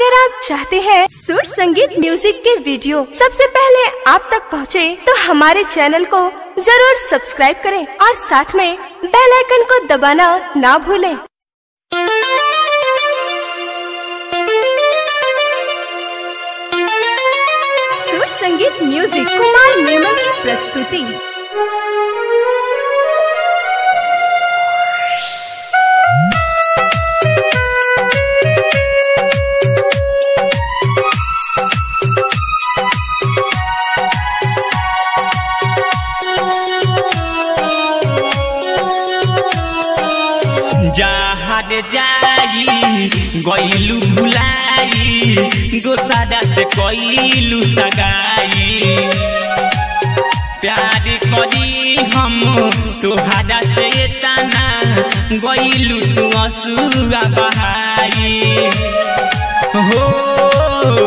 अगर आप चाहते हैं सुर संगीत म्यूजिक के वीडियो सबसे पहले आप तक पहुंचे, तो हमारे चैनल को जरूर सब्सक्राइब करें और साथ में बेल आइकन को दबाना ना भूलें। सुर संगीत म्यूजिक कुमार निर्मल की प्रस्तुति जहाज जाई गईलू भुलाई दोसारा से कईलू सगाई प्यार करी हम तोहारा से तना गईलू तू असुआ बहाई हो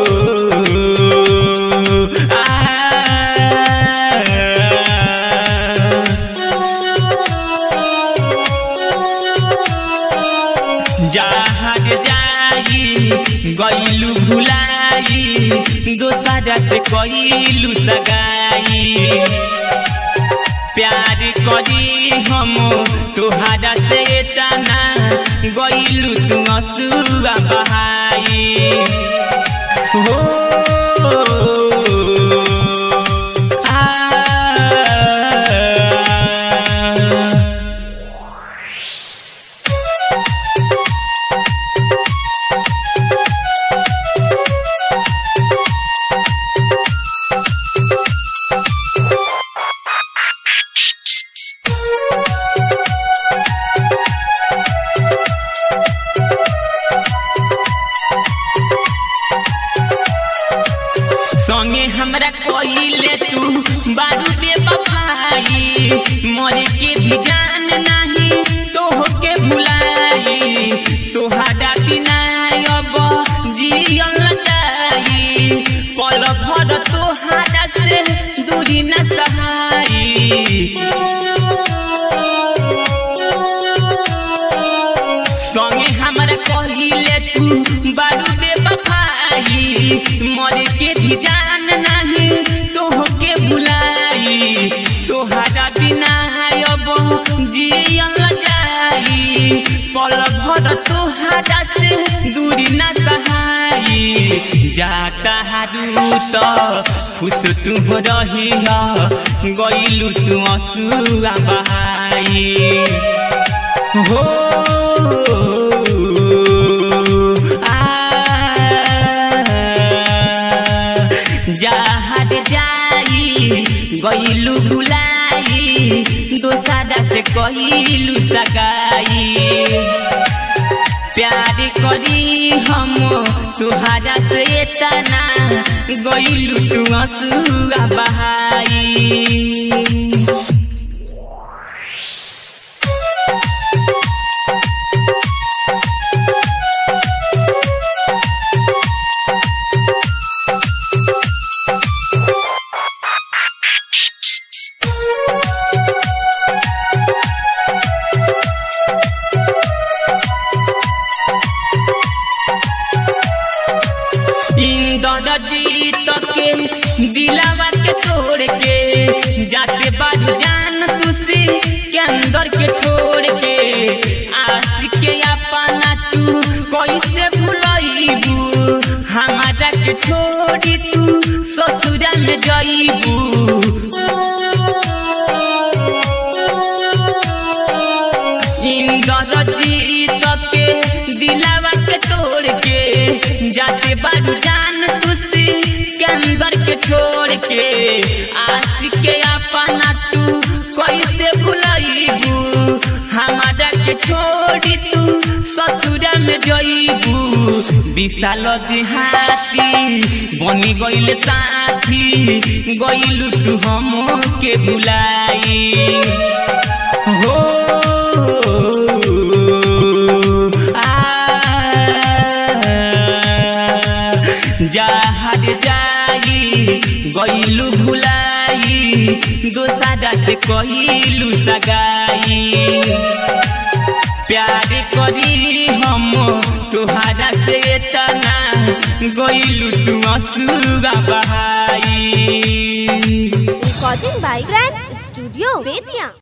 आ जहाज जाई गईलू भुलाई दोसारा से कईलू सगाई प्यार करी हम तोहारा से तना गईलू तू असुआ बहाई हो आ संगे हमरा कइले तू बारू पे बफाई मरे के भी जान नाही तोह के भुलाई तोहारा बिना अब जियल लगाई पल भर तोहारा से दूरी न सहाई संगे हमरा कहिले तू बारू बे बफाई मरे के भी जान नाही तोह के बुलाई तोहारा बिना अब जियल जाई पल भर तोहारा से दूरी न सहाई जाता हारू त खुश तू रही गईलू तू असुआ बहाई हो आ जहाज जाई गईलू बुलाई दोसारा से कहिलू सगाई प्यार करी हम तुहारा से तना गईलू तू असुआ बहाई इंदर जीत के दिलावा के तोड़ के जाते बाद जान तुसी के अंदर के छोड़ के आशिक के अपना तू कैसे भुलाईबू हमारा के छोड़ी तू ससुरा में जाईबू इंदर जीत के दिलावा के तोड़ के जाते बारू जान तुसी के अंदर के छोड़ के आशिक के अपना तू कैसे भुलाईबू हमारा के छोड़ी तू ससुरा में जईबू विशाल देहाती बनी गईल साथी गईलू तू हम के भुलाई हो जहाज जाई गईलू भुलाई दोसारा से कहिलू सगाई प्यार करी हम तुहारा से तना गोइलू तू असुगा बहाई recording by grand studio Bettiah